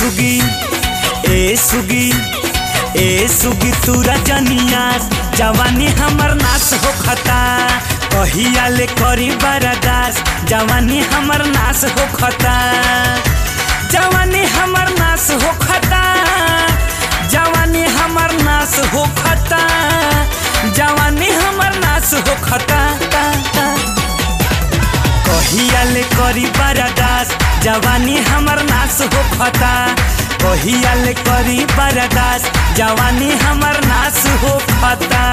सुगी ए सुगी ए सुगी तू रजनिया जवानी हमर नाश हो खता कहिया ले करी बरदास जवानी हमर नाश हो खता जवानी हमर नाश हो खता जवानी हमर नाश हो खता जवानी हमर नाश हो खता ता, ता। कहिया ले करी बरदास जवानी हमर नाश हो खता कहिया ले करी बरदास जवानी हमर नाश हो खता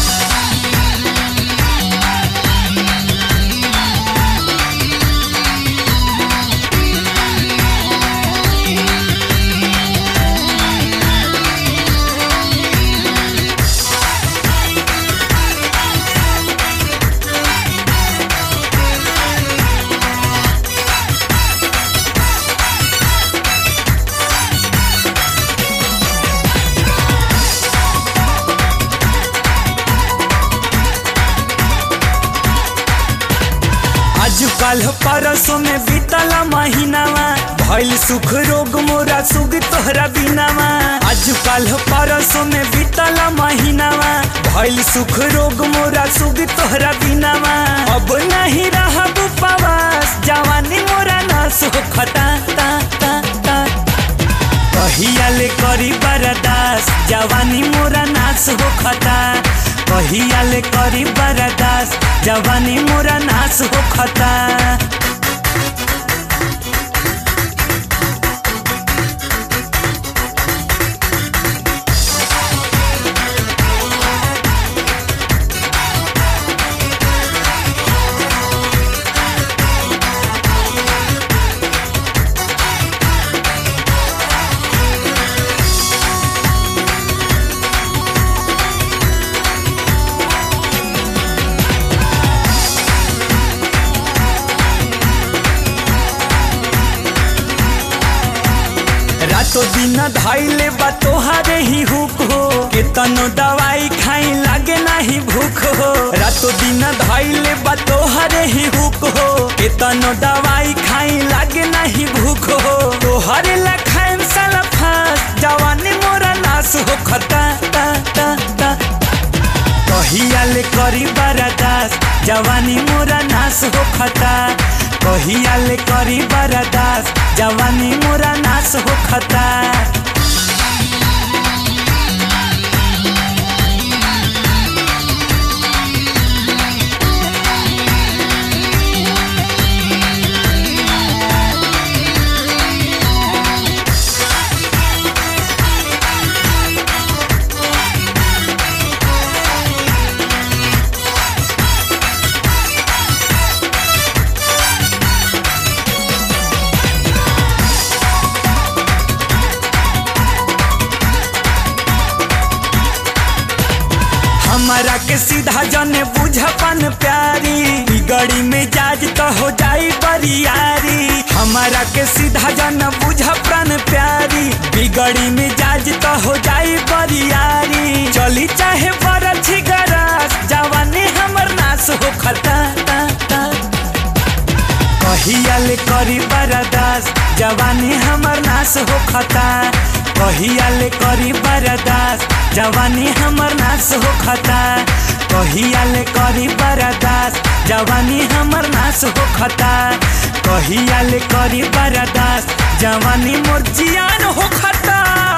आजकल परसों में बीतल महीनावा भइल सुख रोग मोरा सुग तोहरा बिनावा आजकल परसों में बीतल महीनावा भइल सुख रोग मोरा सुग तोहरा बिनावा अब नहीं रहब उपवास जवानी मोरा नाश हो खता ता ता ता कहिया ले करी बरदास जवानी मोरा नाश हो खता कहिया ले करी बरदास जवानी मोरा नाश हो खता रातो दिन धैले बा तोहारे ही हुक हो केतनो दवाई खाई लागे नाही भूख हो रातो दिन धैले बा तोहारे ही हुक हो केतनो दवाई खाई लागे नाही भूख हो तोहरे ला खाएम साला फास जवानी मोरा नाश हो खता ता ता ता कहिया ले करी बरदास जवानी मोरा नाश हो खता कहिया ले करी बरदास जवानी मोरा नाश हो खता हमारा के सीधा जने बुझपन प्यारी ई गड़ी में जाज तो हो जाई बरियारी हमारा के सीधा जन बुझपन प्यारी बिगड़ी में जाज तो हो जाई बरियारी चली चाहे बरछी गरस जवानी हमर नाश हो खता ता ता कहिया ले करी बरदास जवानी हमर नाश हो खता कहिया ले करी बरदास जवानी हमर नाश हो खता कहिया ले करी बरदास जवानी हमर नाश हो खता कहिया ले करी बरदास जवानी मोर जियान हो खता